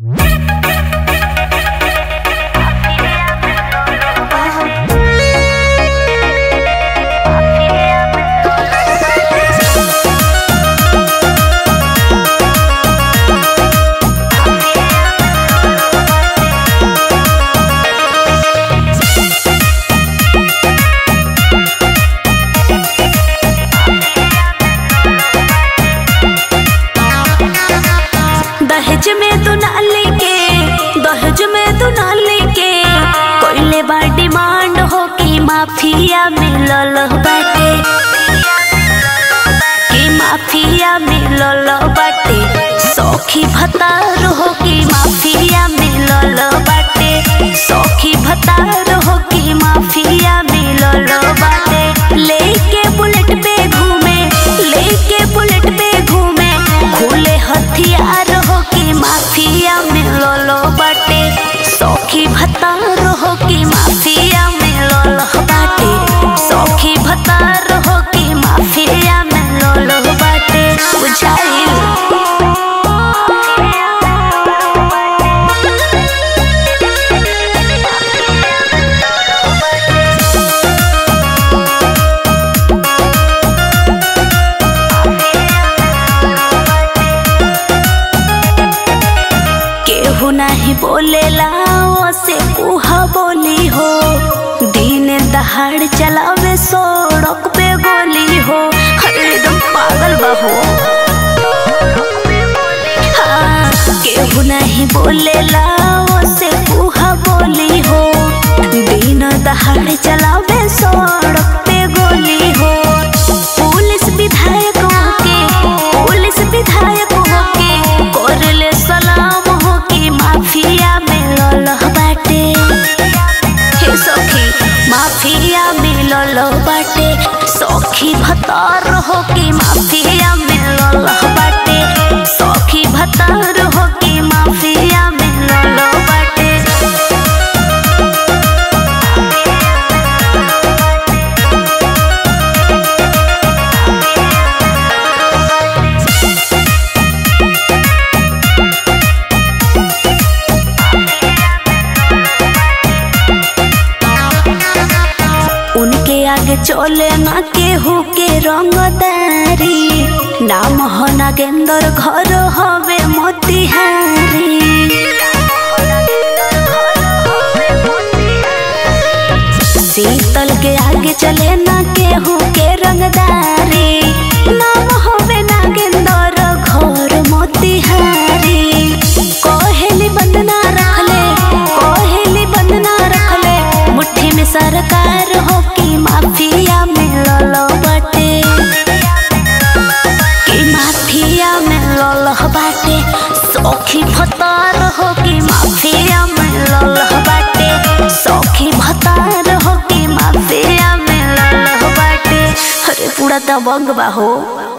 दहेज में तू ना लेके दहेज में तू ना लेके कोइले बा डिमांड हो कि माफिया मिलल बाटे कि माफिया मिलल बाटे सौखी भतार हो कि माफिया मिलल बाटे सौखी भतार हो कि माफिया मिलल बाटे लेके बुलेट पे घूमे लेके बुलेट पे घूमे खुले हथियार हो कि माफिया मिलल बाटे सौखी भतार हो कि माफिया मिलल बाटे सौखी भतार हो कि माफिया मिलल बाटे बुझाइल केहू नहीं बोलेला से कुहा बोली हो दिन दहाड़ चलावे सड़क पे गोली हो अरे एकदम पागल बा हो हाँ, केहू नहीं बोलेला से कुहा बोली हो दिन दहाड़ चलावे सड़क पे गोली हो पुलिस विधायक होके पुलिस विधायक होके करले सलाम हो कि माफिया मिलल बाटे हे सखी माफिया मिलल बाटे सखी भतार हो कि माफिया मिलल बाटे सखी भतार हो कि माफिया मिलल बाटे उनके आगे चले ना केहू के रंगदारी नाम हो नागेंद्र घर हवे मोतिहारी शीतल के आगे चले ना केहू के रंगदारी नाम हवे नागेंद्र घर मोतिहारी कोहेली बंदना रखले कोहेली बंदना रखले मुट्ठी में सरकार हो कि माफिया मिलल बाटे कि माफिया मिलल बाटे सौखी भतार हो कि माफिया मिलल बाटे सौखी भतार हो कि माफिया मिलल बाटे अरे पूरा दबंग बा हो